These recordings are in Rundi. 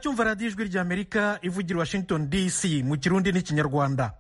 muracyumva radiyo ijwi ry'amerika ivugira washington dc mu kirundi n'ikinyarwanda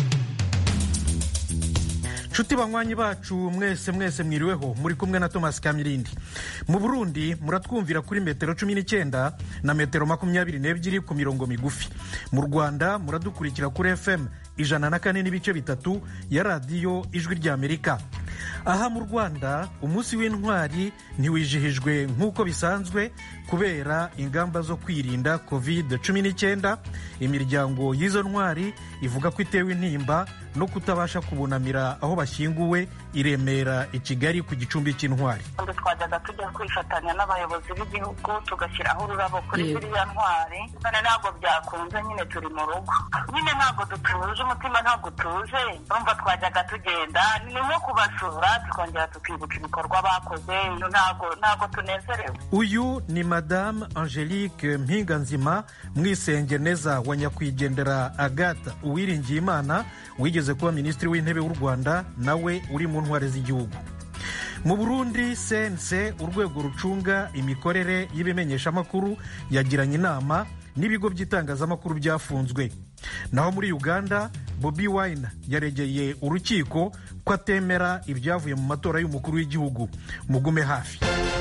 nshuti banywanyi bacu mwese mwese mwiriweho muri kumwe na thomas kamirindi mu burundi muratwumvira kuri metero cumi n'icyenda na metero makumyabiri n'ebyiri ku mirongo migufi mu rwanda muradukurikira kuri fm ijana na kane n'ibice bitatu ya radiyo ijwi ry'amerika aha mu rwanda umunsi w'intwari ntiwijihijwe nk'uko bisanzwe kubera ingamba zo kwirinda covid cumi n'icyenda imiryango y'izo ntwari ivuga ko itewe intimba no kutabasha kubunamira aho bashyinguwe i remera i kigali ku gicumbi cy'intwari twajyaga tujya kwifatanya n'abayobozi b'igihugu tugashyiraho ururabo kuri ziriya ntwari none ntabwo byakunze nyine turi mu rugo nyine ntabwo dutuje umutima ntabwo utuje urumva twajyaga tugenda ni nko kubasura tukongera tukibuka ibikorwa bakoze ntabwo ntabwo tunezerewe uyu ni madamu angelique mpinganzima mwisengeneza wa nyakwigendera agata uwiringiyimana wigeze kuba minisitiri w'intebe w'u rwanda nawe uri mu ntwari z'igihugu mu burundi sense urwego rucunga imikorere y'ibimenyeshamakuru yagiranye inama n'ibigo by'itangazamakuru byafunzwe naho muri uganda bobi wine yaregeye urukiko ko atemera ibyavuye mu matora y'umukuru w'igihugu mugume hafi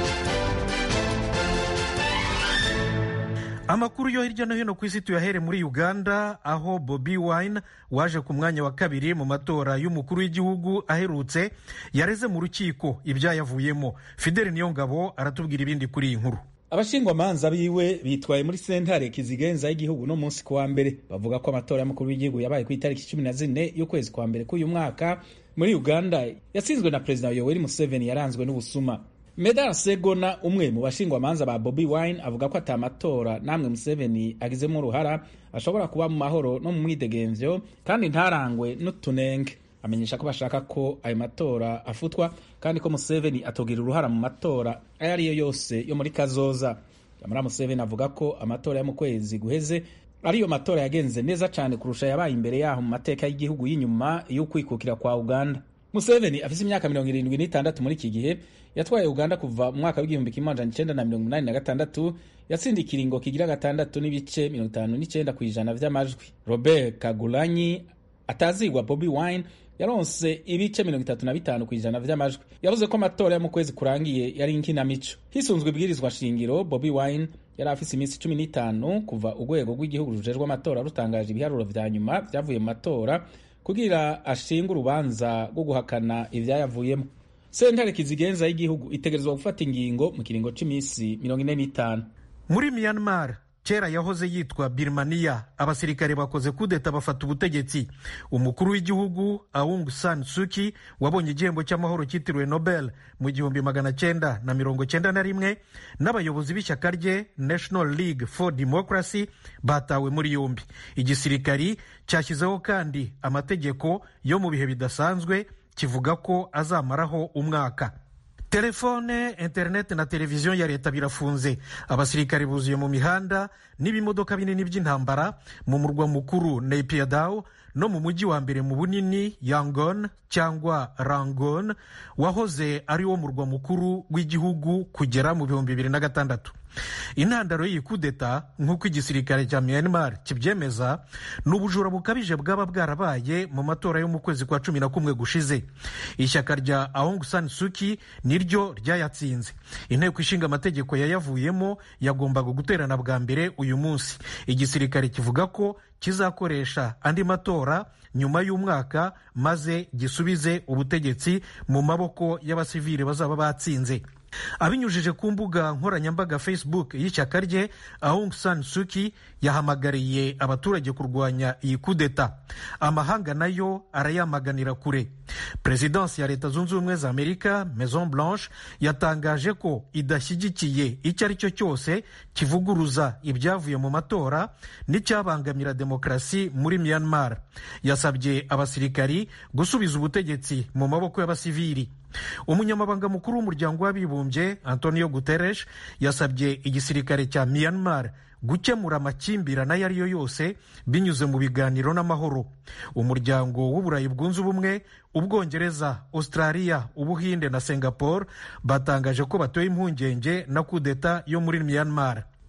amakuru yo hirya no hino ku isi tuyahere muri uganda aho bobi wine waje ku mwanya wa kabiri mu matora y'umukuru w'igihugu aherutse yareze mu rukiko ibyayavuyemo fideli niyongabo aratubwira ibindi kuri iyi nkuru abashingwamanza biwe bitwaye muri sentare kizigenza y'igihugu no munsi kuwa mbere bavuga ko amatora y'umukuru w'igihugu yabaye ku itariki cumi na zine y'ukwezi kwa mbere k'uyu mwaka muri uganda yatsinzwe na perezida yoweri museveni yaranzwe n'ubusuma medar segona umwe mu bashingwamanza ba bobi wine avuga ko ata matora namwe museveni agizemo uruhara ashobora kuba mu mahoro no mu mwidegemvyo kandi ntarangwe n'utunenge amenyesha ko bashaka ko ayo matora afutwa kandi ko museveni atogira uruhara mu matora ayo ari yo yose yo muri kazoza amara museveni avuga ko amatora yo mu kwezi guheze ariyo matora yagenze neza cyane kurusha yabaye imbere yaho mu mateka y'igihugu y'inyuma y'ukwikukira kwa uganda museveni afite imyaka mirongo irindwi n'itandatu muri iki gihe yatwaye uganda kuva mu mwaka w'igihumbi kimwe amajana icenda na mirongo inani na gatandatu yatsinda ikiringo kigira gatandatu n'ibice mirongo itanu n'icenda ku ijana vy'amajwi robert kagulanyi atazigwa bobi wine yaronse ibice mirongo itatu na bitanu ku ijana vy'amajwi yavuze ko amatora yo mu kwezi kurangiye yari inkinamico hisunzwe ibwirizwa shingiro bobi wine yari afise iminsi cumi n'itanu kuva urwego rw'igihugu rujejwe amatora rutangaje ibiharuro vya nyuma vyavuye mu matora kugira ashinga urubanza rwo guhakana ivyayavuyemo sentare kizigenza y'igihugu itegerezwa gufata ingingo mu kiringo c'imisi mirongo ine n'itanu muri myanmar kera yahoze yitwa birmania abasirikare bakoze kudeta bafata ubutegetsi umukuru w'igihugu aung san suki wabonye igihembo cy'amahoro cyitiriwe nobel mu gihumbi magana cyenda na mirongo cyenda na rimwe n'abayobozi b'ishyaka rye national league for democracy batawe muri yombi igisirikari cyashyizeho kandi amategeko yo mu bihe bidasanzwe kivuga ko azamaraho umwaka telefone interineti na televiziyo ya leta birafunze abasirikare buzuye mu mihanda n'ibimodoka binini by'intambara mu murwa mukuru naypyidaw no mu mujyi wa mbere mu bunini yangon cyangwa rangon wahoze ari wo murwa mukuru w'igihugu kugera mu bihumbi bibiri na gatandatu intandaro y'iyi kudeta nk'uko igisirikare cya myanmar kibyemeza ni ubujura bukabije bwaba bwarabaye mu matora yo mu kwezi kwa cumi na kumwe gushize ishyaka rya aung san suki niryo ryayatsinze inteko ishinga amategeko yayavuyemo yagombaga guterana bwa mbere uyu munsi igisirikare kivuga ko kizakoresha andi matora nyuma y'umwaka maze gisubize ubutegetsi mu maboko y'abasivili bazaba batsinze abinyujije ku mbuga nkoranyambaga facebook y'ishyaka rye aung san suki yahamagariye abaturage kurwanya iyi kudeta amahanga nayo arayamaganira kure perezidansi ya leta zunze ubumwe za amerika maison blanche yatangaje ko idashyigikiye icyo ari cyo cyose kivuguruza ibyavuye mu matora n'icyabangamira demokarasi muri myanmar yasabye abasirikari gusubiza ubutegetsi mu maboko y'abasivili umunyamabanga mukuru w'umuryango w'abibumbye antonio guterres yasabye igisirikare cya myanmar gukemura amakimbirane ayo ari yo yose binyuze mu biganiro n'amahoro umuryango w'uburayi bwunze ubumwe ubwongereza australia ubuhinde na singapore batangaje ko batoye impungenge na kudeta yo muri myanmar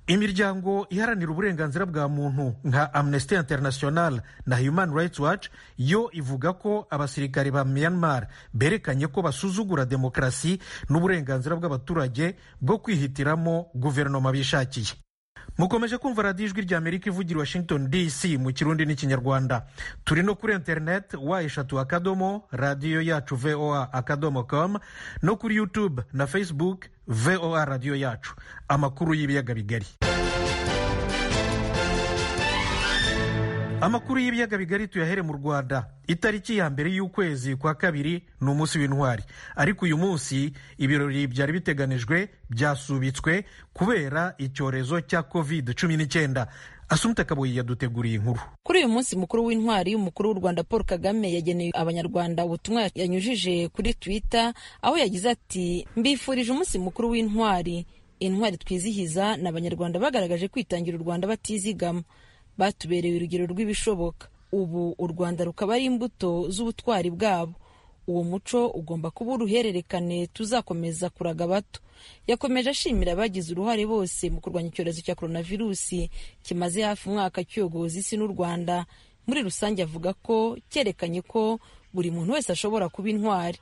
imiryango iharanira uburenganzira bwa muntu nka amnesty international na human rights watch yo ivuga ko abasirikare ba myanmar berekanye ko basuzugura demokarasi n'uburenganzira bw'abaturage bwo kwihitiramo guverinoma bishakiye mukomeje kumva radiyo ijwi rya amerika ivugira washington dc mu kirundi n'ikinyarwanda turi no kuri interineti wa eshatu akadomo radiyo yacu voa akadomo com no kuri youtube na facebook voa radiyo yacu amakuru y'ibiyaga bigari amakuru y'ibiyaga bigari tuyahere mu rwanda itariki ya mbere y'ukwezi kwa kabiri ni umunsi w'intwari ariko uyu munsi ibirori byari biteganijwe byasubitswe kubera icyorezo cya covid cumi n'icyenda asumta kabuye yaduteguriye inkuru kuri uyu munsi mukuru w'intwari umukuru w'u rwanda paul kagame yageneye abanyarwanda ubutumwa yanyujije kuri twitter aho yagize ati mbifurije umunsi mukuru w'intwari intwari twizihiza ni abanyarwanda bagaragaje kwitangira u rwanda batizigama batubereye urugero rw'ibishoboka ubu u rwanda rukaba ari imbuto z'ubutwari bwabo uwo muco ugomba kuba uruhererekane tuzakomeza kuraga bato yakomeje ashimira abagize uruhare bose mu kurwanya icyorezo cya coronavirusi kimaze hafi umwaka cyogoza isi n'u rwanda muri rusange avuga ko cyerekanye ko buri muntu wese ashobora kuba intwari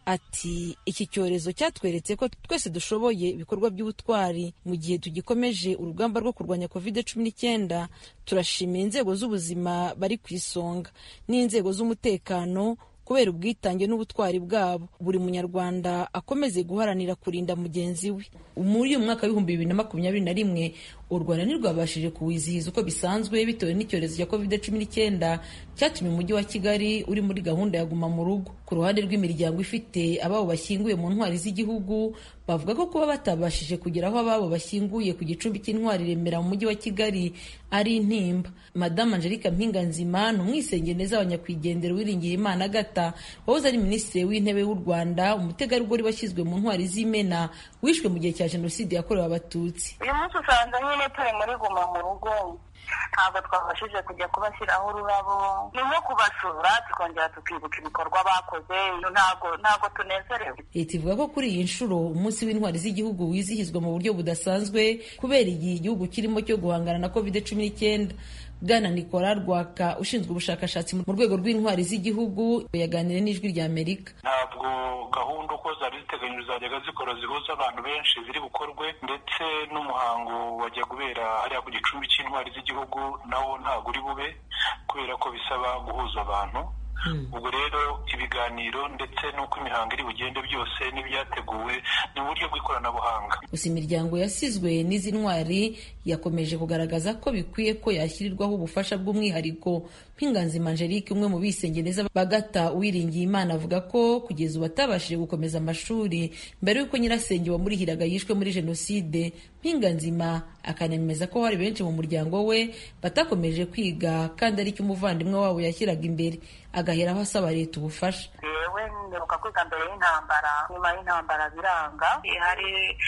ati iki cyorezo cyatweretse ko twese dushoboye ibikorwa by'ubutwari mu gihe tugikomeje urugamba rwo kurwanya covid cumi n'icyenda turashimira inzego z'ubuzima bari ku isonga n'inzego z'umutekano kubera ubwitange n'ubutwari bwabo buri munyarwanda akomeze guharanira kurinda mugenzi we muri uyu mwaka w'ibihumbi bibiri na makumyabiri na rimwe u rwanda ntirwabashije kuwizihiza uko bisanzwe bitewe n'icyorezo cya covid cumi n'icyenda cyatumye umujyi wa kigali uri muri gahunda ya guma mu rugo ku ruhande rw'imiryango ifite ababo bashyinguye mu ntwari z'igihugu bavuga ko kuba batabashije kugera aho ababo bashyinguye ku gicumbi cy'intwari remera mu mujyi wa kigali ari intimba madamu angelique mpinganzima ni umwisengeneza wa nyakwigendera wiringiye imana agata wahoze ari minisitiri w'intebe w'u rwanda umutegarugori washyizwe mu ntwari z'imena wishwe mu gihe cya jenoside yakorewe abatutsi uyu munsi usanga nyine turi muri guma mu rugo ntabwo twabashije kujya kubashyiraho ururabo ni nko kubasura tukongera tukibuka ibikorwa bakoze ntabwo ntabwo tunezerewe leta ivuga ko kuri iyi nshuro umunsi w'intwari z'igihugu wizihizwa mu buryo budasanzwe kubera igihe igihugu kirimo cyo guhangana na covid cumi n'icyenda bwana nicola rwaka ushinzwe ubushakashatsi mu rwego rw'intwari z'igihugu yaganiriye n'ijwi rya amerika ntabwo gahunda uko zari ziteganyijwe zajyaga zikora zihuza abantu benshi ziri bukorwe ndetse n'umuhango wajya kubera hariya ku gicumbi cy'intwari z'igihugu nawo ntabwo uri bube kubera ko bisaba guhuza abantu ubwo rero ibiganiro ndetse n'uko imihango iri bugende byose n'ibyateguwe ni uburyo bw'ikoranabuhanga gusa imiryango yasizwe n'izi ntwari yakomeje kugaragaza ko bikwiye ko yashyirirwaho ubufasha bw'umwihariko mpinganzima angelique umwe mu bisengeneza bagata uwiringiye imana avuga ko kugeza ubu atabashije gukomeza amashuri mbere y'uko nyirasenge wamurihiraga yishwe muri jenoside mpinganzima akanemeza ko hari benshi mu muryango we batakomeje kwiga kandi aricyo umuvandimwe wabo yashyiraga imbere agaheraho asaba leta ubufasha yewe nderuka kwiga mbere y'intambara nyuma y'intambara biranga hari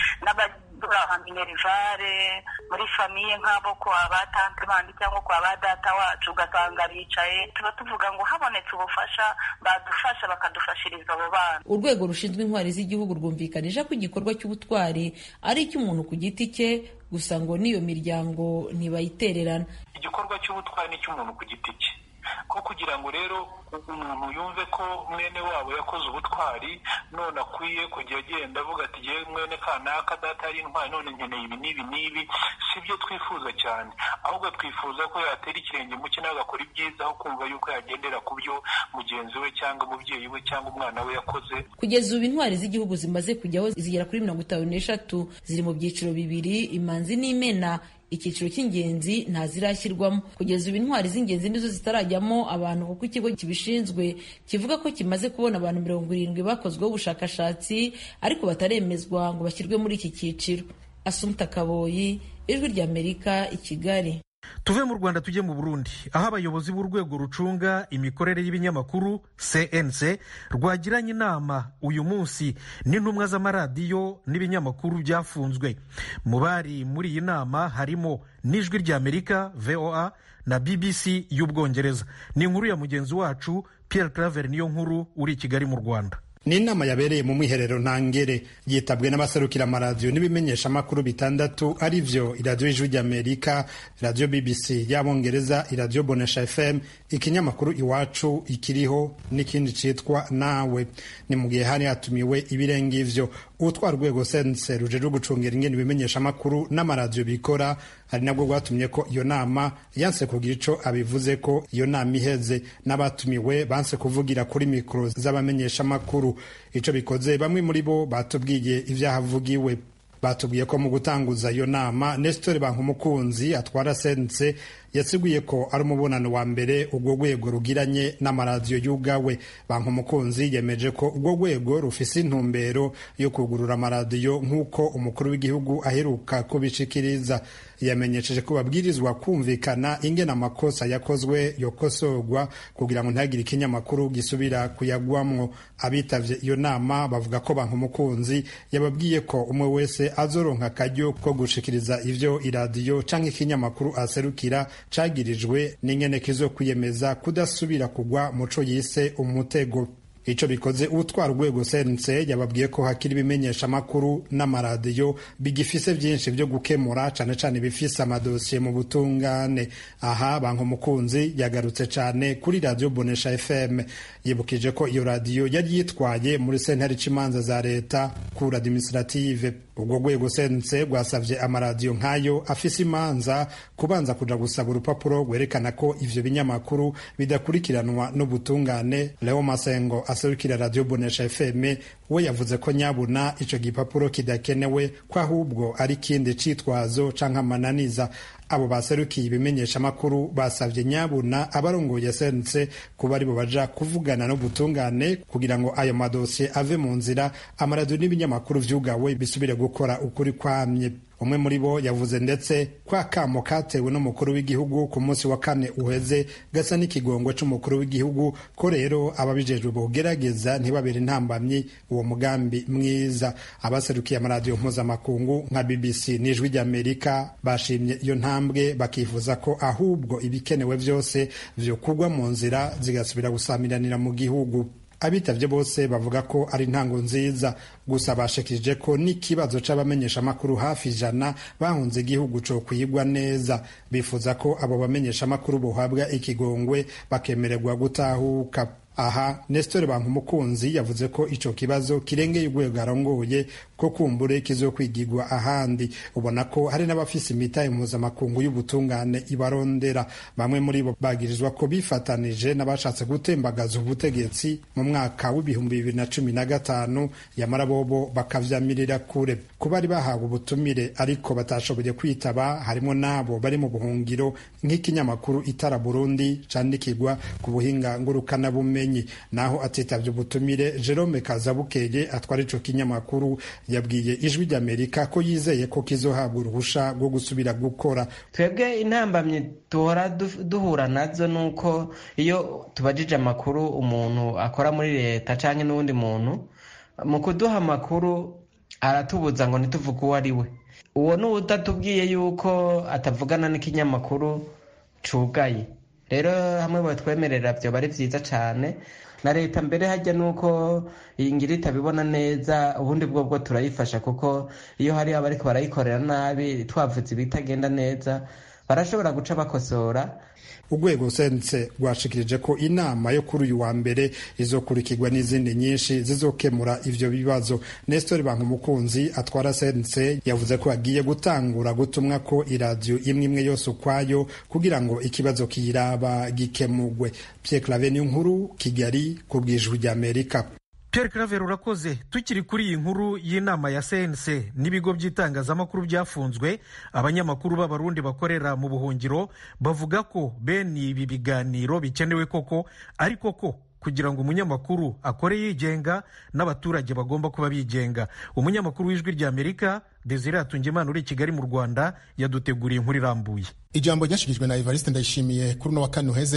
n'abadura minerivare muri famiye nk'abo kwa ba tante bandi cyangwa kwa ba data wacu ugasanga bicaye tuba tuvuga ngo habonetse ubufasha badufasha bakadufashiriza abo bana urwego rushinzwe intwari z'igihugu rwumvikanisha ko igikorwa cy'ubutwari ari icy'umuntu ku giti cye gusa ngo n'iyo miryango ntibayitererana igikorwa cy'ubutwari ni icy'umuntu ku giti cye ko kugira ngo rero umuntu yumve ko mwene wabo yakoze ubutwari none akwiye kujya agenda avuga ati yewe mwene kanaka data yari intwari none nkeneye ibi n'ibi n'ibi si byo twifuza cyane ahubwo twifuza ko yatera ikirenge mu nawe agakora ibyiza aho kumva yuko yagendera ku byo mugenzi we cyangwa umubyeyi we cyangwa umwana we yakoze kugeza ubu intwari z'igihugu zimaze kujyaho zigera kuri mirongo itanu n'eshatu ziri mu byiciro bibiri imanzi n'imena icyiciro cy'ingenzi ntazirashyirwamo kugeza ubu intwari z'ingenzi nizo zitarajyamo abantu kuko ikigo kibishinzwe kivuga ko kimaze kubona abantu mirongo irindwi bakozweho ubushakashatsi ariko bataremezwa ngo bashyirwe muri iki cyiciro asumta kaboyi ijwi ry'amerika i kigali tuve mu rwanda tujye mu burundi aho abayobozi b'urwego rucunga imikorere y'ibinyamakuru cnc rwagiranye inama uyu munsi n'intumwa z'amaradiyo n'ibinyamakuru byafunzwe mu bari muri iyi nama harimo n'ijwi ry'amerika voa na bbc y'ubwongereza ni inkuru ya mugenzi wacu pierre claver niyo nkuru uri i kigali mu rwanda ni inama yabereye mu mwiherero ntangere yitabwe n'abaserukira amaradiyo n'ibimenyesha amakuru bitandatu ari vyo iradiyo y'ijwi ry'amerika iradiyo bbc y'abongereza iradiyo bonesha fm ikinyamakuru iwacu ikiriho n'ikindi citwa nawe ni mu gihe hari hatumiwe ibirenga ivyo utwara urwego sense rujejwe gucungera ingene ibimenyesha amakuru n'amaradiyo bikora ari nabwo rwatumye ko iyo nama yanse kugira ico abivuze ko iyo nama iheze n'abatumiwe banse kuvugira kuri mikoro z'abamenyesha amakuru ico bikoze bamwe muri bo batubwiye ivyahavugiwe batubwiye ko mu gutanguza iyo nama nesitore bankumukunzi atwara sense yasiguye ko ari umubonano wa mbere urwo rwego rugiranye n'amaradiyo y'ubwawe bankumukunzi yemeje ko urwo rwego rufise intumbero yo kugurura amaradiyo nk'uko umukuru w'igihugu aheruka kubishikiriza yamenyesheje ko babwirizwa kumvikana ingene amakosa yakozwe yokosorwa kugira ngo ntihagire ikinyamakuru gisubira kuyagwamwo abitavye iyo nama bavuga ko bankumukunzi yababwiye ko umwe wese azoronka akaryo ko gushikiriza ivyo iradiyo canke ikinyamakuru aserukira cagirijwe n'ingene kizo kwiyemeza kudasubira kugwa muco yise umutego ico bikoze utwara urwego sense yababwiye ko hakiri ibimenyesha amakuru n'amaradiyo bigifise vyinshi vyo gukemura cane cane bifise amadosiye mu butungane aha banka umukunzi yagarutse cane kuri radiyo bonesha fm yibukije ko iyo radiyo yari yitwaye muri sentare c'imanza za leta kura administrative ubwo rwego sense rwasavye amaradiyo nk'ayo afise imanza kubanza kuja gusaba urupapuro rwerekana ko ivyo binyamakuru bidakurikiranwa n'ubutungane leo masengo aserukira radiyo bonesha fm we yavuze ko nyabuna ico gipapuro kidakenewe ko ahubwo ari kindi citwazo canke amananiza abo baserukiye ibimenyesha amakuru basavye nyabuna abarongoye sense kuba aribo baja kuvugana n'ubutungane kugira ngo ayo madosiye ave mu nzira amaradiyo n'ibinyamakuru vyugawe bisubire gukora ukuri kwamye umwe muri bo yavuze ndetse ko akamo katewe n'umukuru w'igihugu ku munsi wa kane uheze gasa n'ikigongo c'umukuru w'igihugu ko rero ababijejwe bogerageza ntibabere intambamyi uwo mugambi mwiza abaserukiye amaradiyo mpuzamakungu nka bbc n'ijwi ry'amerika bashimye iyo ntambwe bakifuza ko ahubwo ibikenewe vyose vyokugwa mu nzira zigasubira gusamiranira mu gihugu abitavye bose bavuga ko ari intango nziza gusa bashikirije ko n'ikibazo c'abamenyesha amakuru hafi ijana bahunze igihugu co kwigwa neza bifuza ko abo bamenyesha amakuru bohabwa ikigongwe bakemererwa gutahuka aha nesitore bankumukunzi yavuze ko ico kibazo kirengeye urwego arongoye ko kumbure kizokwigirwa ahandi ubona ko hari n'abafise imitahe mpuzamakungu y'ubutungane ibarondera bamwe muri bo bagirizwa ko bifatanije n'abashatse gutembagaza ubutegetsi mu mwaka w'ibihumbi bibiri na cumi na gatanu yamara bobo bakavyamirira kure ku bari bahawe ubutumire ariko batashoboye kwitaba harimo n'abo bari mu buhungiro nk'ikinyamakuru itara burundi candikirwa ku buhinga ngurukanabumenyi naho atitavye ubutumire jerome kazabukeye atwara ico kinyamakuru yabwiye ijwi ry'amerika ko yizeye ko kizohabwa uruhusha rwo gusubira gukora twebwe intambamyi duhora duhura nazo nuko iyo tubajije amakuru umuntu akora muri leta canke n'uwundi muntu mu kuduha amakuru aratubuza ngo ntituvuge uwo ari we uwo ni udatubwiye yuko atavugana n'ikinyamakuru cugaye rero hamwe batwemerera vyoba ari vyiza cane na leta mbere hajya nuko iyi ngira itabibona neza ubundi bwo bwo turayifasha kuko iyo hari abariko barayikorera nabi twavuze ibitagenda neza barashobora guca bakosora urwego sense rwashikirije ko inama yo kuri uyu wa mbere izokurikirwa n'izindi nyinshi zizokemura ivyo bibazo nestor bankumukunzi atwara sense yavuze ko agiye gutangura gutumwa ko iradiyo imwe imwe yose ukwayo kugira ngo ikibazo kiyiraba gikemugwe pierre clave nkuru kigali ku bwijwi ry'amerika Pierre Claver urakoze tukiri kuri iyi nkuru y'inama ya CNC n'ibigo by'itangazamakuru byafunzwe abanyamakuru b'abarundi bakorera mu buhungiro bavuga ko bene ibi biganiro bikenewe koko ariko ko kugira ngo umunyamakuru akore yigenga n'abaturage bagomba kuba bigenga umunyamakuru w'ijwi ry'amerika desire atungimana uri i kigali mu rwanda yaduteguriye inkuru irambuye ijambo ryashikirijwe na evariste ndayishimiye kuri uno wa kane uheze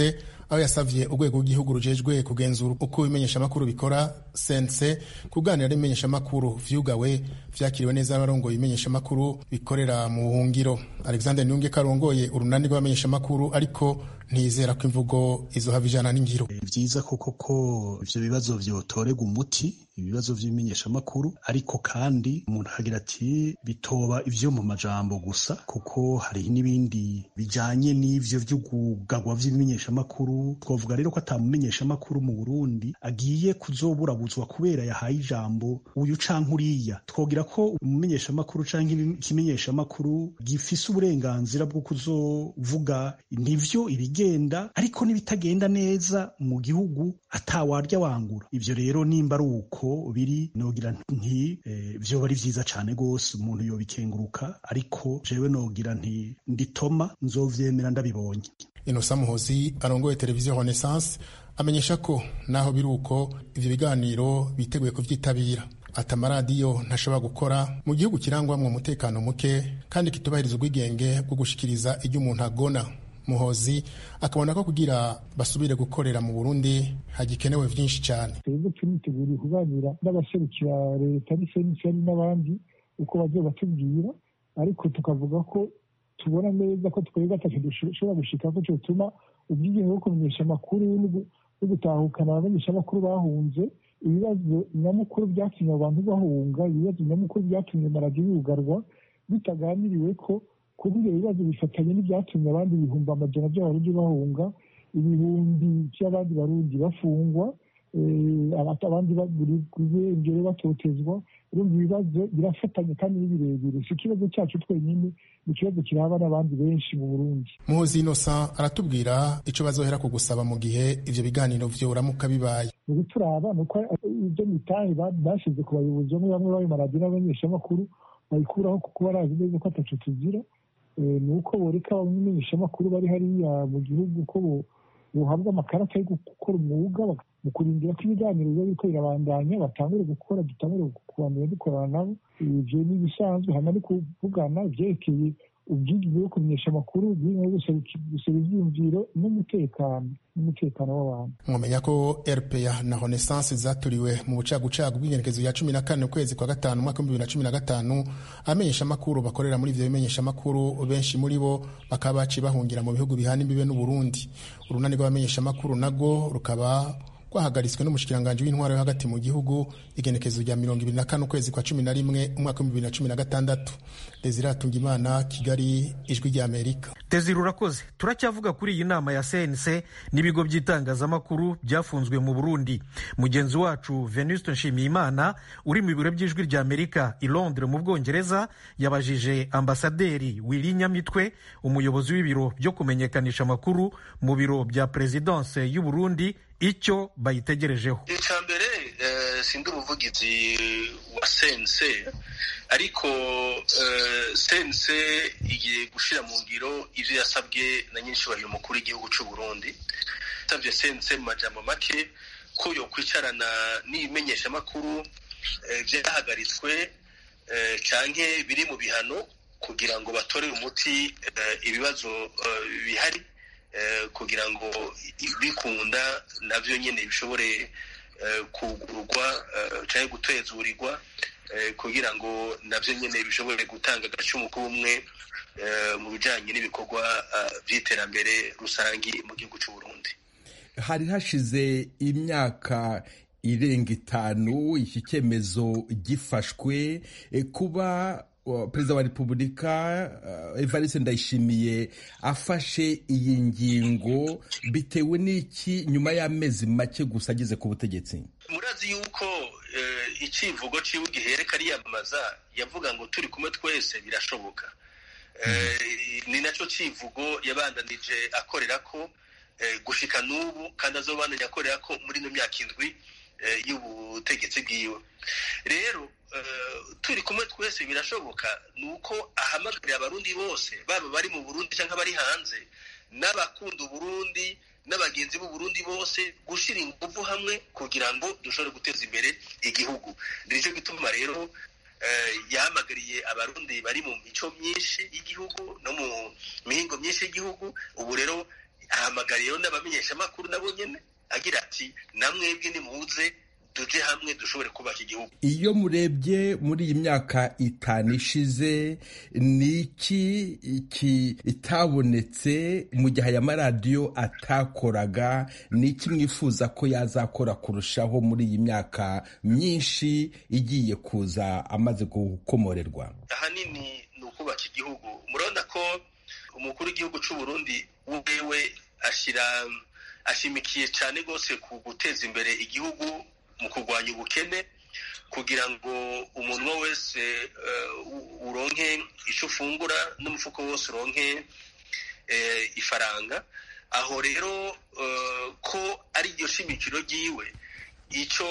aho yasavye urwego rw'igihugu rujejwe kugenzura uko ibimenyeshamakuru bikora sense kuganira n'ibimenyeshamakuru vyugawe vyakiriwe neza n'abarongoye ibimenyeshamakuru bikorera mu buhungiro alexander niyunge karongoye urunani rw'abamenyeshamakuru ariko ntizera ko imvugo izohava ijana n'ingiro vyiza koko ko ivyo bibazo vyotorerwa umuti ibibazo vy'imenyeshamakuru ariko kandi umuntu akagira ati bitoba ivyo mu majambo gusa kuko hari n'ibindi bijanye n'ivyo vy'ugugagwa vy'imenyeshamakuru twavuga rero ko ata mumenyeshamakuru mu Burundi agiye kuzoburabuzwa kubera yahaye ijambo uyu canke uriya twogira ko umumenyeshamakuru canke ikimenyeshamakuru gifise uburenganzira bwo kuzovuga nivyo ibigenda ariko n'ibitagenda neza mu gihugu atawarya wangura ivyo rero nimba ari uko biri nogira nti e, vyoba ari vyiza cane gose umuntu yobikenguruka ariko jewe nogira nti nditoma nzovyemera ndabibonye inosa muhozi arongoye televiziyo renaissance amenyesha ko naho biri uko ivyo biganiro biteguye kuvyitabira ati amaradiyo ntashobora gukora mu gihugu kirangwamwo umutekano muke kandi kitubahiriza ubwigenge bwo gushikiriza ibyo umuntu agona muhozi akabona ko kugira basubire gukorera mu burundi hagikenewe vyinshi cyane twebwe turiteguriye kuganira n'abaserukira leta n'iseni n'abandi uko bagiye batubwira ariko tukavuga ko tubona neza ko twebwe atacyo dushobora gushika ko cyotuma ubwigenge bwo kumenyesha amakuru no gutahukana abamenyeshamakuru bahunze ibibazo nyamukuru byatumye abantu bahunga ibibazo nyamukuru byatumye amaradiyo yugarwa bitaganiriwe ko kuba ibyo bibazo bifatanye n'ibyatumye abandi ibihumbi amajana by'abarundi bahunga ibihumbi by'abandi barundi bafungwa abandi bagura batotezwa urumva ibibazo birafatanye kandi ni birebire si ikibazo cyacu twenyine ni ikibazo kiraba n'abandi benshi mu burundi muhozi innocent aratubwira icyo bazohera ku gusaba mu gihe ivyo biganiro vyoramuka bibaye mu bituraba ni uko ibyo mitahe bashyize ku bayobozi bamwe bamwe b'ayo maradiyo n'abamenyeshamakuru bayikuraho kuko barazi neza ko ataco tugira ni uko boreka abamenyeshamakuru bari hariya mu gihugu ko buhabwa amakarita yo gukora umwuga mu kurindira ko ibiganiro biba biriko birabandanya batangure gukora dutangure kubandanya dukorana nabo ivyo ni ibisanzwe hama ni kuvugana ivyerekeye ubwigenge bwo kumenyesha amakuru bw'inka gusaba ivyiyumviro n'umutekano n'umutekano w'abantu mwamenya ko rpa na renaissance zaturiwe mu bucagucagu bw'ingenekezo ya cumi na kane ukwezi kwa gatanu umwaka w'ibihumbi bibiri na cumi na gatanu abamenyeshamakuru bakorera muri ivyo bimenyeshamakuru benshi muri bo bakaba baciye bahungira mu bihugu bihana imbibe n'uburundi urunani rw'abamenyeshamakuru narwo rukaba rwahagaritswe n'umushikiranganji w'intwaro yo hagati mu gihugu igenekezo rya mirongo ibiri na kane ukwezi kwa cumi na rimwe umwaka w'ibihumbi bibiri na cumi na gatandatu desire atungimana kigali ijwi ry'amerika desire urakoze turacyavuga kuri iyi nama ya cnc n'ibigo by'itangazamakuru byafunzwe mu burundi mugenzi wacu venuste nshimiyimana uri mu biro by'ijwi ry'amerika i londres mu bwongereza yabajije ambasaderi wili nyamitwe umuyobozi w'ibiro byo kumenyekanisha amakuru mu biro bya perezidanse y'u burundi icyo bayitegerejeho icya mbere sindi umuvugizi wa sense ariko sense igiye gushyira mu ngiro ibyo yasabwe na nyir'icyubahiro mukuru w'igihugu cy'u Burundi yasabye sense mu majambo make ko yo kwicarana n'ibimenyeshamakuru byahagaritswe cyangwa biri mu bihano kugira ngo batorere umuti ibibazo bihari kugira ngo bikunda nabyo nyine bishobore kugurwa cyangwa gutezurirwa kugira ngo nabyo nyine bishobore gutanga agacumu k'ubumwe mu bijyanye n'ibikorwa by'iterambere rusange mu gihugu cy'u Burundi hari hashize imyaka irenga itanu iki cyemezo gifashwe kuba perezida wa repubulika evariste ndayishimiye afashe iyi ngingo bitewe n'iki nyuma y'amezi make gusa ageze ku butegetsi murazi yuko icivugo ciwe gihereka ariyamamaza yavuga ngo turi kumwe twese birashoboka ni nacyo civugo yabandanije akorera ko gushika n'ubu kandi azobandanya akorera ko muri ino myaka indwi y'ubutegetsi bwiwe rero turi kumwe twese birashoboka ni uko ahamagarira abarundi bose baba bari mu burundi cyangwa bari hanze n'abakunda uburundi n'abagenzi b'uburundi bose gushyira ingufu hamwe kugira ngo dushobore guteza imbere igihugu nicyo gituma rero yahamagariye abarundi bari mu mico myinshi y'igihugu no mu mihingo myinshi y'igihugu ubu rero ahamagara rero n'abamenyeshamakuru nabo nyene agira ati namwebwe nimuze tuje hamwe dushobore kubaka igihugu iyo murebye muri iyi myaka itanu ishize ni iki kitabonetse mu gihe aya maradiyo atakoraga ni iki mwifuza ko yazakora kurushaho muri iyi myaka myinshi igiye kuza amaze gukomorerwa ahanini ni ukubaka igihugu murabona ko umukuru w'igihugu cy'u Burundi wewe ashyira ashimikiye cyane rwose ku guteza imbere igihugu mu kurwanya ubukene kugira ngo umuntu wese uronke icyo ufungura n'umufuko wose uronke ifaranga aho rero ko ari iryo shimikiro ryiwe icyo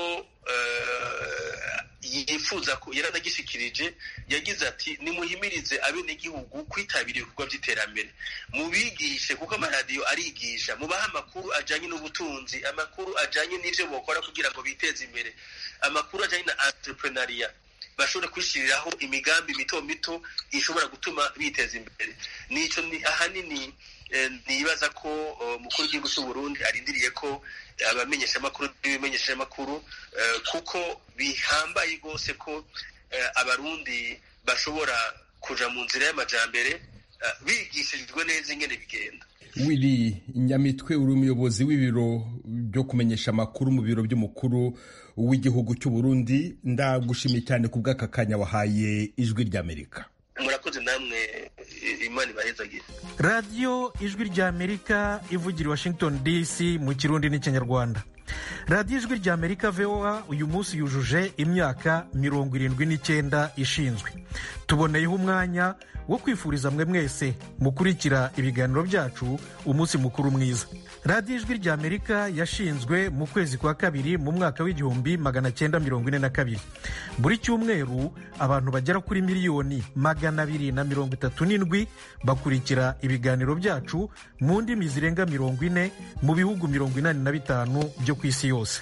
yifuza ko yaranagishikirije yagize ati nimuhimirize abenegihugu kwitabira ibikorwa by'iterambere mubigishe kuko amaradiyo arigisha mubahe amakuru ajyanye n'ubutunzi amakuru ajyanye n'ibyo bakora kugira ngo biteze imbere amakuru ajyanye na entrepreneuria bashobore kwishyiriraho imigambi mito mito ishobora gutuma biteza imbere nicyo ahanini nibaza ko umukuru w'igihugu cy'u Burundi arindiriye ko abamenyeshamakuru n'ibimenyeshamakuru kuko bihambaye rwose ko abarundi bashobora kuja mu nzira y'amajambere bigishijwe neza ingene bigenda wiri nyamitwe uri umuyobozi w'ibiro byo kumenyesha amakuru mu biro by'umukuru w'igihugu cy'u Burundi ndagushimiye cyane ku bw'aka kanya wahaye ijwi ry'amerika murakoze namwe imana ibahezagire radiyo ijwi ry'amerika ivugira i washington dc mu kirundi n'ikinyarwanda radiyo ijwi ry'amerika voa uyu munsi yujuje imyaka mirongo irindwi n'icyenda ishinzwe tuboneyeho umwanya wo kwifuriza mwe mwese mukurikira ibiganiro byacu umunsi mukuru mwiza radiyo ijwi ry'amerika yashinzwe mu kwezi kwa kabiri mu mwaka w'igihumbi magana cyenda mirongo ine na kabiri buri cyumweru abantu bagera kuri miliyoni magana abiri na mirongo itatu n'indwi bakurikira ibiganiro byacu mu ndimi zirenga mirongo ine mu bihugu mirongo inani na bitanu byo ku isi yose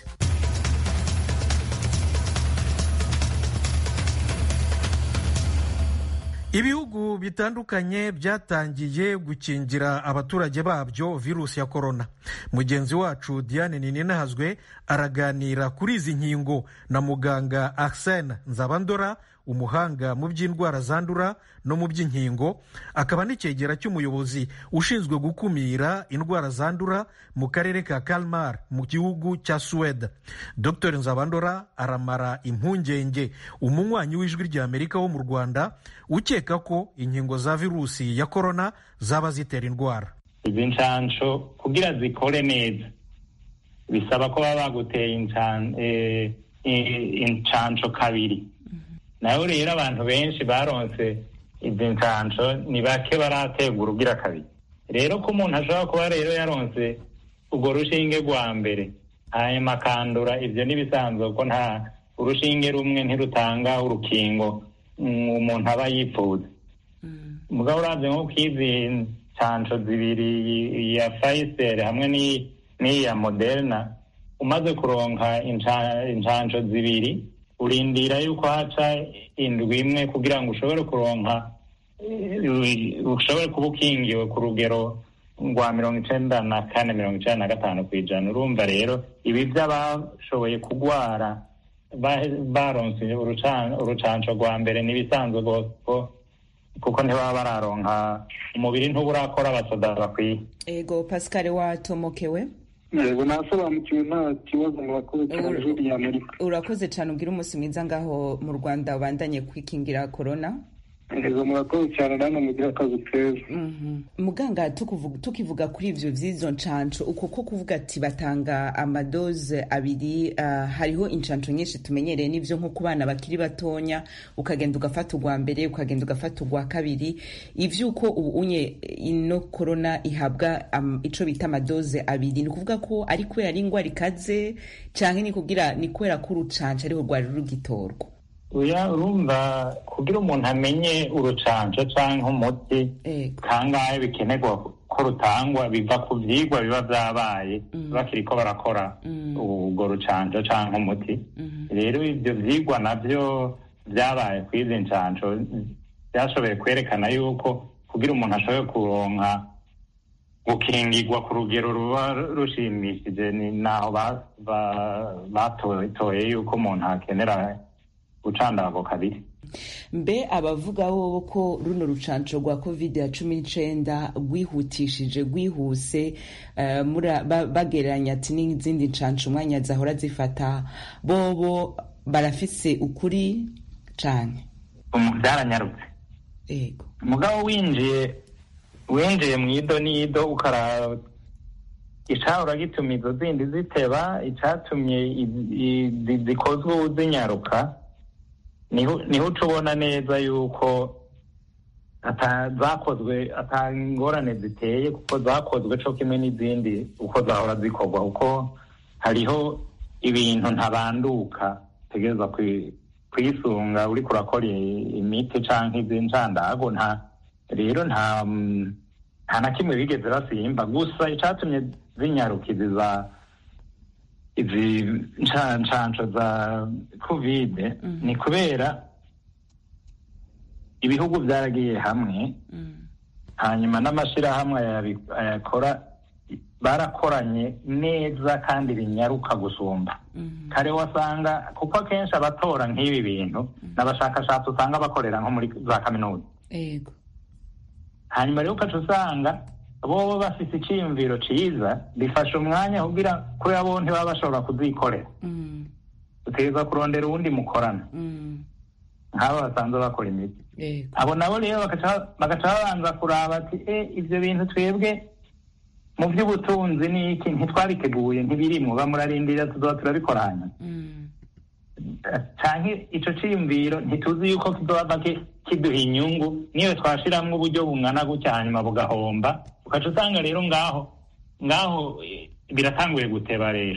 ibihugu bitandukanye byatangiye gukingira abaturage babyo virusi ya korona mugenzi wacu diane nininahazwe araganira kuri izi nkingo na muganga arsene nzabandora umuhanga mu by'indwara zandura no mu by'inkingo akaba n'icyegera cy'umuyobozi ushinzwe gukumira indwara zandura mu karere ka kalmar mu gihugu cya suwede dr nzabandora aramara impungenge umunywanyi w'ijwi ry'amerika wo mu rwanda ukeka ko inkingo za virusi ya korona zaba zitera indwara izi nshansho kugira zikore neza bisaba ko baba baguteye inshansho kabiri nawe rero abantu benshi baronse izi nshansho ni bake barategura ugira kabiri rero ko umuntu ashobora kuba rero yaronse urwo rushinge rwa mbere hanyuma akandura ibyo n'ibisanzwe ko nta urushinge rumwe ntirutanga urukingo umuntu aba yipfuza mugabo urabye nko kw'izi nshansho zibiri ya fayiseri hamwe n'iya moderna umaze kuronka inshansho zibiri urindira yuko haca indwi imwe kugira ngo ushobore kuronka ushobore kuba ukingiwe ku rugero rwa mirongo icenda na kane mirongo icenda na gatanu ku ijana urumva rero ibi by'abashoboye kugwara baronse urucanco rwa mbere n'ibisanzwe rwose kuko ntibaba bararonka umubiri ntuburakora abasoda bakwiye ego pascal watomokewe yego nasobanukiwe nta kibazo murakoze cyane ijwi rya amerika urakoze cyane ubwira umunsi mwiza ngaho mu rwanda ubandanye kwikingira korona yego murakoze cyane namwe mugira akazi keza muganga tukivuga kuri ivyo vy'izo nshansho uko ko kuvuga ati batanga amadoze abiri uh, hariho inshansho nyinshi tumenyereye n'ivyo nko ku bana bakiri batonya ukagenda ugafata urwa mbere ukagenda ugafata urwa kabiri ivyuko ubu unye ino korona ihabwa um, ico bita amadoze abiri ni kuvuga ko ari kubera ari ingwara ikaze canke ni kugira ni kubera ko urucanco ariho rwari rugitorwa uya urumva kugira umuntu amenye urucanco canke umuti kangahe bikenerwa ko rutangwa biva ku vyigwa biba vyabaye bakiriko barakora urwo rucanco canke umuti rero ivyo vyigwa navyo vyabaye kw'izi ncanco vyashoboye kwerekana yuko kugira umuntu ashobore kuronka gukingirwa ku rugero ruba rushimishije ni naho batoye yuko umuntu akenera gucandago kabiri mbe abavuga bo ko runo rucanco rwa covid ya cumi n'icenda rwihutishije rwihuse bagereranya ati n'izindi ncanco umwanya zahora zifata bobo barafise ukuri cane byaranyarutse yego mugabo winjiye winjiye mu ido n'ido ukaraba icahora gituma izo zindi ziteba icatumye zikozwe zinyaruka niho uca ubona neza yuko zakozwe atangorane ziteye kuko zakozwe co kimwe n'izindi uko zahora zikorwa kuko hariho ibintu ntabanduka utegereza kwisunga uriko urakora imiti canke iz'incandago nta rero nta nta na kimwe bigeze basimba gusa icatumye zinyaruka izi za izi ncanco za kovide ni kubera ibihugu byaragiye hamwe hanyuma n'amashirahamwe ayakora barakoranye neza kandi binyaruka gusumba kare wasanga kuko akenshi abatora nk'ibi bintu n'abashakashatsi usanga bakorera nko muri za kaminuza hanyuma rero ukaca usanga bobo bafise iciyumviro ciza bifasha umwanya kugira kubera bo ntibaba bashobora kuzikorera utegereza kurondera uwundi mukorana nk'abo basanzwe bakora imiti abo nabo rero bagaca babanza kuraba ati e ivyo bintu twebwe mu by'ubutunzi n'iki ntitwabiteguye ntibirimwo bamurarindira tuzoba turabikora hanyuma canke ico ciyumviro ntituzi yuko kizoba kiduha inyungu niyo twashiramwo uburyo bungana gutya hanyuma bugahomba ukaca usanga rero ngaho ngaho biratanguye guteba rero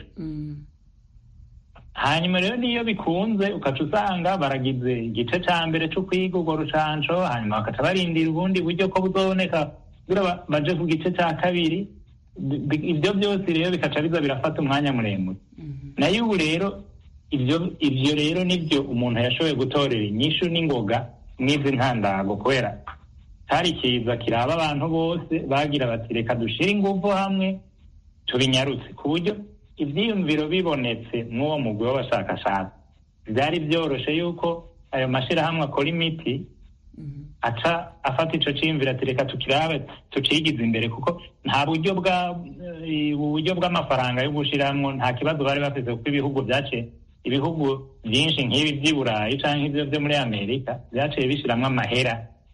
hanyuma rero niyo bikunze ukaca usanga baragize igice ca mbere co kwiga urwo rucanco hanyuma bakaca barindira ubundi buryo ko buzoboneka kugira baje ku gice ca kabiri ibyo byose rero bikaca biza birafata umwanya muremure nayo ubu rero ibyo ibyo rero nibyo umuntu yashoboye gutorera inyishu n'ingoga n'izi ntandago kubera hari ikiza kiraba abantu bose bagira bati reka dushire ingufu hamwe tubinyarutse ku buryo ibyiyumviro bibonetse mw'uwo mugwi w'abashakashatsi byari byoroshe yuko ayo mashyirahamwe akora imiti aca afata ico ciyumviro ati reka tukirabe tucigize imbere kuko nta buryo bwa uburyo bw'amafaranga yo gushiramwo nta kibazo bari bafise kuko ibihugu vyaciye ibihugu vyinshi nk'ibi vy'i burayi canke ivyo vyo muri amerika vyaciye bishiramwo amahera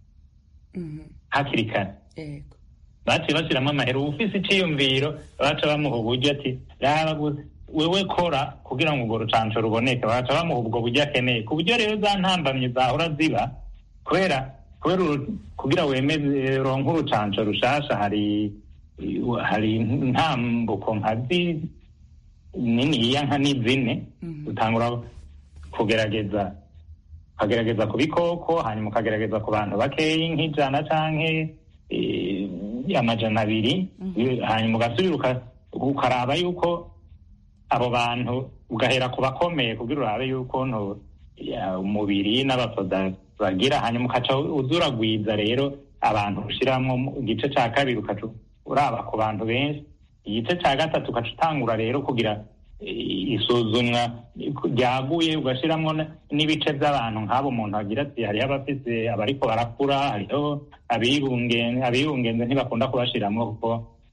hakiri kare baciye bashiramwo amahera uwufise iciyumviro baca bamuha uburyo ati raba gusa wewe kora kugira ngo urwo rucanco ruboneke baca bamuha ubwo buryo akeneye ku buryo rero za ntambamyi zahora ziba kubera kubera kugira wemeze ronke urucanco rushasha hari hari intambuko nka niniya nka n'izine utangura kugerageza ukagerageza ku bikoko hanyuma ukagerageza ku bantu bakeyi nk'ijana canke amajana abiri hanyuma ugasubira ukaraba yuko abo bantu ugahera ku bakomeye kugira urabe yuko umubiri n'abasoda bagira hanyuma ukaca uzuragwiza rero abantu ushiramwo igice ca kabiri ukaca uraba ku bantu benshi igice ca gatatu ukaca utangura rero kugira isuzumwa ryaguye ugashiramwo n'ibice by'abantu nk'abo umuntu agira ati hariho abafise abariko barakura hariho abibungenze ntibakunda kubashiramwo kuko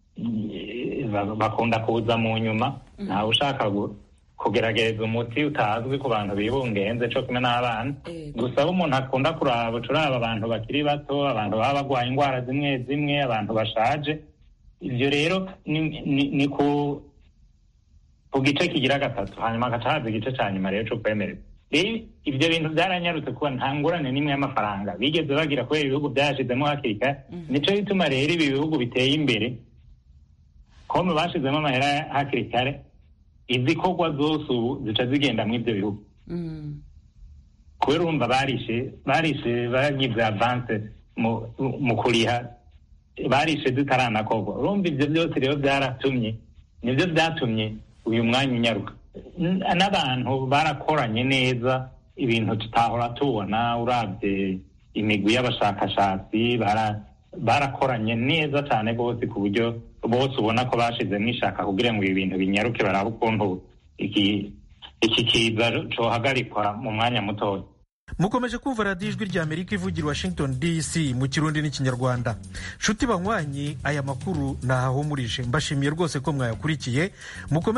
bakunda kuza mu nyuma ntawe ushaka kugerageza umuti utazwi ku bantu bibungenze co kumwe n'abana gusa abo umuntu akunda kuraba ucuraba abantu bakiri bato abantu baba bagwaye indwara zimwe zimwe abantu bashaje ivyo rero ni ku ku gice kigira gatatu hanyuma hagaca haza igice ca nyuma rero co kwemererwa rero ivyo bintu vyaranyarutse kuba nta ngorane n'imwe y'amafaranga bigeze bagira kubera ibihugu vyashizemo hakiri kare nico gituma rero ibi bihugu biteye imbere kome bashizemo amahera hakiri kare izikorwa zose ubu zica zigenda mu ivyo bihugu kubera urumva barishe barishe bagize avance mu kuriha barishe zitaranakorwa urumva ivyo byose rero byaratumye nivyo vyatumye uyu mwanya unyaruka n'abantu barakoranye neza ibintu tutahora tubona urabye imigwi y'abashakashatsi barakoranye neza cyane rwose ku buryo bose ubona ko bashizemo ishaka kugira ngo ibi bintu binyaruke barabe ukuntu iki iki kiza cohagarikwa mu mwanya mutoya mukomeje kumva radiyo ijwi rya amerika ivugira washington dc mu kirundi n'ikinyarwanda nshuti banywanyi aya makuru ntahahumurije mbashimiye rwose ko mwayakurikiye